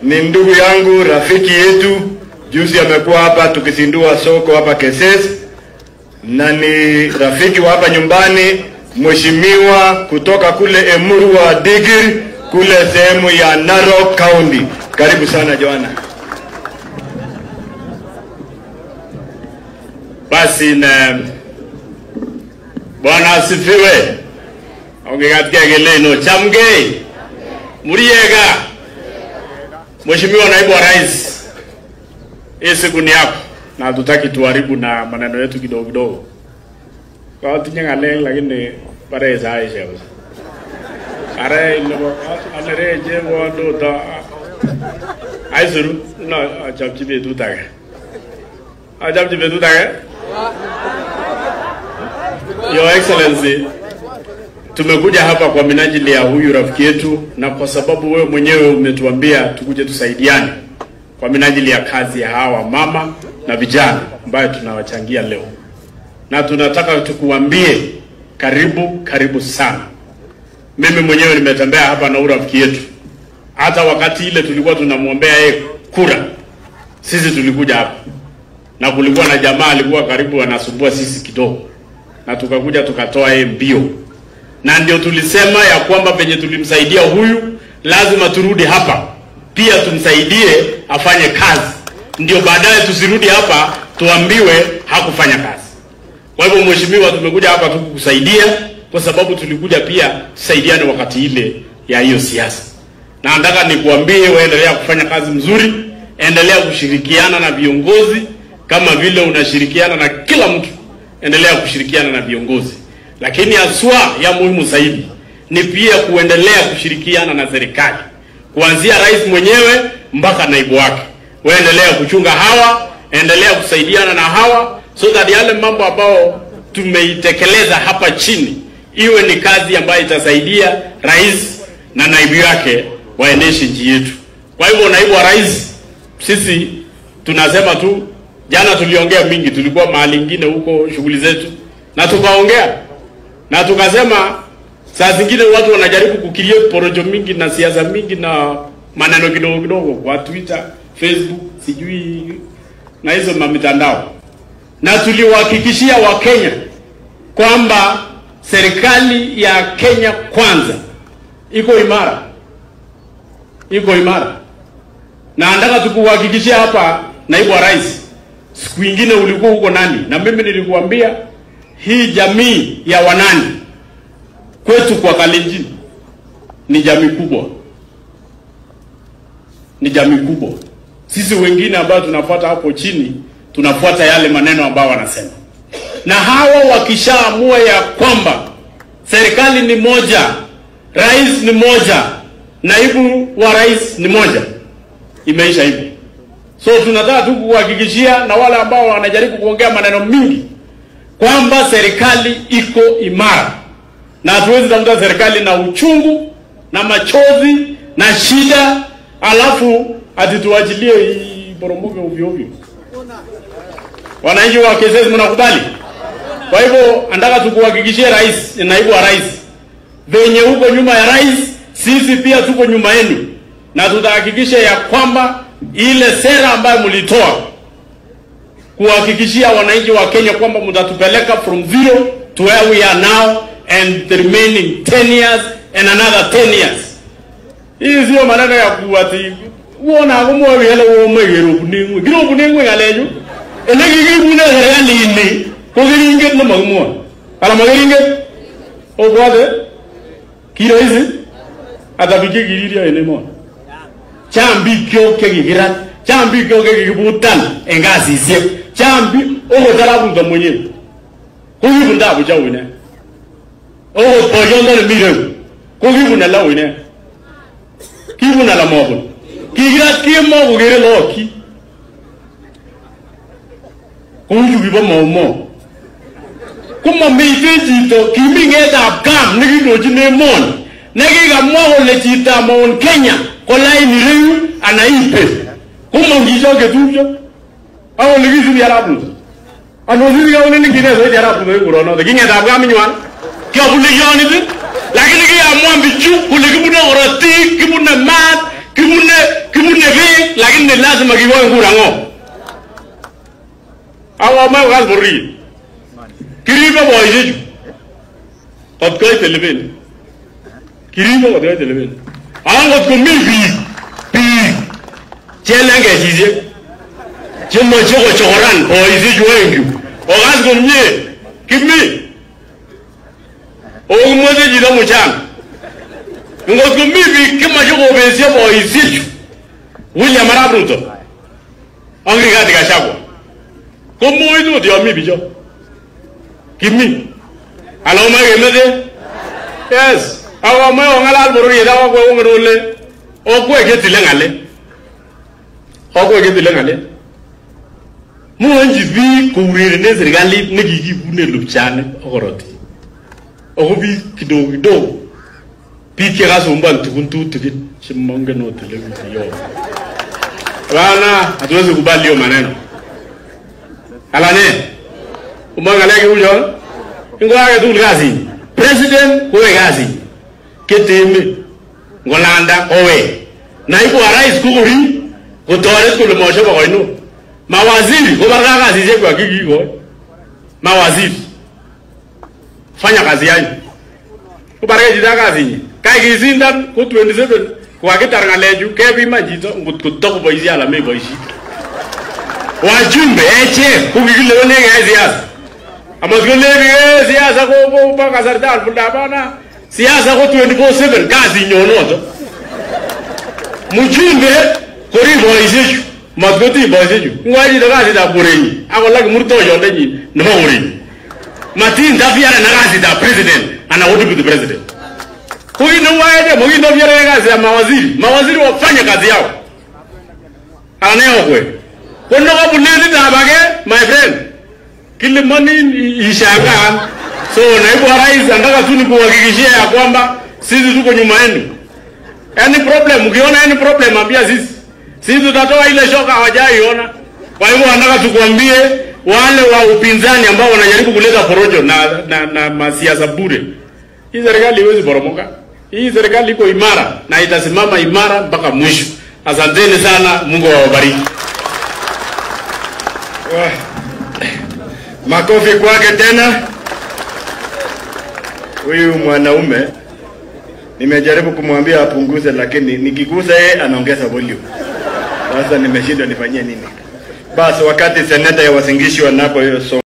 ni ndugu yangu, rafiki yetu. Juzi amekuwa hapa tukizindua soko hapa Keses, na ni rafiki wa hapa nyumbani, mheshimiwa kutoka kule Emuru wa Digir kule sehemu ya Narok County. Karibu sana Joana. Basi na Bwana asifiwe. Ongekatika geleno chamgei muriega. Mheshimiwa naibu wa rais, hii siku ni yako na hatutaki tuharibu na maneno yetu kidogo kidogo. Kwa tinye ngalek lakini pare sai shewa. Are ilebo alere je wondo ta aisuru na achapchi betut age. Achapchi betut age. Your Excellency, tumekuja hapa kwa minajili ya huyu rafiki yetu, na kwa sababu wewe mwenyewe umetuambia tukuje tusaidiane kwa minajili ya kazi ya hawa mama na vijana ambayo tunawachangia leo, na tunataka tukuambie karibu, karibu sana. Mimi mwenyewe nimetembea hapa na huyu rafiki yetu, hata wakati ile tulikuwa tunamwombea yeye kura, sisi tulikuja hapa na kulikuwa na jamaa alikuwa karibu anasumbua sisi kidogo na tukakuja tukatoa yeye mbio, na ndio tulisema ya kwamba penye tulimsaidia huyu, lazima turudi hapa pia tumsaidie afanye kazi, ndio baadaye tusirudi hapa tuambiwe hakufanya kazi. Kwa hivyo, mheshimiwa, tumekuja hapa tu kukusaidia kwa sababu tulikuja pia tusaidiane wakati ile ya hiyo siasa, na nataka nikuambie, waendelea kufanya kazi mzuri, endelea kushirikiana na viongozi kama vile unashirikiana na kila mtu endelea kushirikiana na viongozi, lakini haswa ya muhimu zaidi ni pia kuendelea kushirikiana na serikali, kuanzia rais mwenyewe mpaka naibu wake. Waendelea kuchunga hawa, endelea kusaidiana na hawa, so that yale mambo ambayo tumeitekeleza hapa chini iwe ni kazi ambayo itasaidia rais na naibu yake waendeshe nchi yetu. Kwa hivyo, naibu wa rais, sisi tunasema tu Jana tuliongea mingi, tulikuwa mahali ingine huko shughuli zetu, na tukaongea na tukasema, saa zingine watu wanajaribu kukiria porojo mingi na siasa mingi na maneno kidogo kidogo kwa Twitter, Facebook, sijui na hizo mamitandao, na tuliwahakikishia Wakenya kwamba serikali ya Kenya kwanza iko imara, iko imara, na nataka tukuhakikishia hapa, naibu wa rais siku ingine ulikuwa huko nani, na mimi nilikuambia hii jamii ya Wanani kwetu kwa Kalenjin ni jamii kubwa, ni jamii kubwa. Sisi wengine ambao tunafuata hapo chini tunafuata yale maneno ambayo wanasema, na hawa wakishaamua ya kwamba serikali ni moja, rais ni moja, naibu wa rais ni moja, imeisha hivyo. So tunataka tu kuhakikishia na wale ambao wanajaribu kuongea maneno mingi kwamba serikali iko imara, na hatuwezi tafuta serikali na uchungu na machozi na shida, alafu ati tuachilie iporomoke ovyo ovyo. Wananchi wa Kesesi, mnakubali? Kwa hivyo nataka tukuhakikishie rais, naibu wa rais, venye huko nyuma ya rais, sisi pia tuko nyuma yenu, na tutahakikisha ya kwamba ile sera ambayo mlitoa kuhakikishia wananchi wa Kenya kwamba mtatupeleka from zero to where we are now and the remaining 10 years and another 10 years. Hii sio maneno ya kuati uona kumwe wele wo megero buningwe giro buningwe ngaleju ele gigi bune serikali ini ko giringet no magmwa ala magiringet o bwade kiro hizi atabike giriria ene mo chambi kyo ke gigirat chambi kyo ke gibutan en kasisiek chambi ogo tarabundo mwenyewe kokibun tabu cha wine ogo boyondo ne mireu kokibun ala wine kibun ala mobun kigirat kemo kokere loki kouchu kibo maumo komomiten chito kimi ng'etab kam nekindochin emoni nekikamwa kole chitab Mount Kenya ko lain ireyu ana ipe komong chicho ketupcho ak ole kisubi arap Ruto anosiri kauneni kinesoiti arap Ruto kikuronoto king'etab kaminywan kiabune kionit lakini kiamwa bichu kole kibune korotik kibune maat kibune kibune lakini lazima kikoe kura ng'o awamae kas bororiet kiribe boishechu kot koit elebeni kiribe kot koit elebeni angot komi biik biik chelengechisiek chemoche kochokoran boishechu oengchu okas komie kimi okimoche chito muchanga ngot komi biik chemoche kobesio boishechu William Arap Ruto ak Rigathi Gachagua komoitu ot yon mi bicho kimi ala omoe kemeche yes ak omoe ong'alal bororiet ak okwek ongen ole okwek chetile ng'alek okwek chetile ng'alek mwonchi biik kourerenen serikalit nekikibune lupchanik ak korotik ako biik kidogo kidogo biik chekasumbuan tugun tutigin chemongen ot ole kiyoe bana hatuwezi kubali hiyo maneno alane umoe ng'alek cheu chon ingo age tugul kasinyi president kowe kasinyi keteme ngolanda kowe naibu wa rais kokori kotoret kole mochop koino mawaziri kobarka kasisiekwak kikikoi mawaziri fanya kazi yanyu kobarke chito ak kasinyi kai kisindan ko 27 kokakitar ng'alechu kepiman chito ngot kotokoboisie ala meboisie wajumbe echek ko kikilewenech keyai siasa amat koleni eh siasa ko ko bo kasarta fulda bana siasa ko 24/7 kasinyo noto mjumbe korib boisiechu mat kotinye boisiechu ngwai chito kasitab korenyi akolak murtoyondenyi nebo korenyi matintafiare na kasitab president ana ko deputy president ko kit neu aeche mokintafiare kazi ya mawaziri mawaziri wafanye kazi yao anayokwe ko nokobuletitab age my friend kilimonin ishangaan so naibu wa rais anataka tu nikuhakikishia ya kwamba sisi tuko nyuma yenu any problem ukiona any problem ambia sisi sisi tutatoa ile shoka hawajaiona kwa hivyo anataka tukuambie wale wa upinzani ambao wanajaribu kuleta porojo na, na, na masiasa bure hii serikali iwezi poromoka hii serikali iko imara na itasimama imara mpaka mwisho asanteni sana mungu awabariki Wah. Makofi kwake tena. Huyu mwanaume nimejaribu kumwambia apunguze, lakini nikigusa yeye anaongeza volume. Sasa nimeshindwa nifanyie nini? Basi wakati seneta ya wasingishi wanapo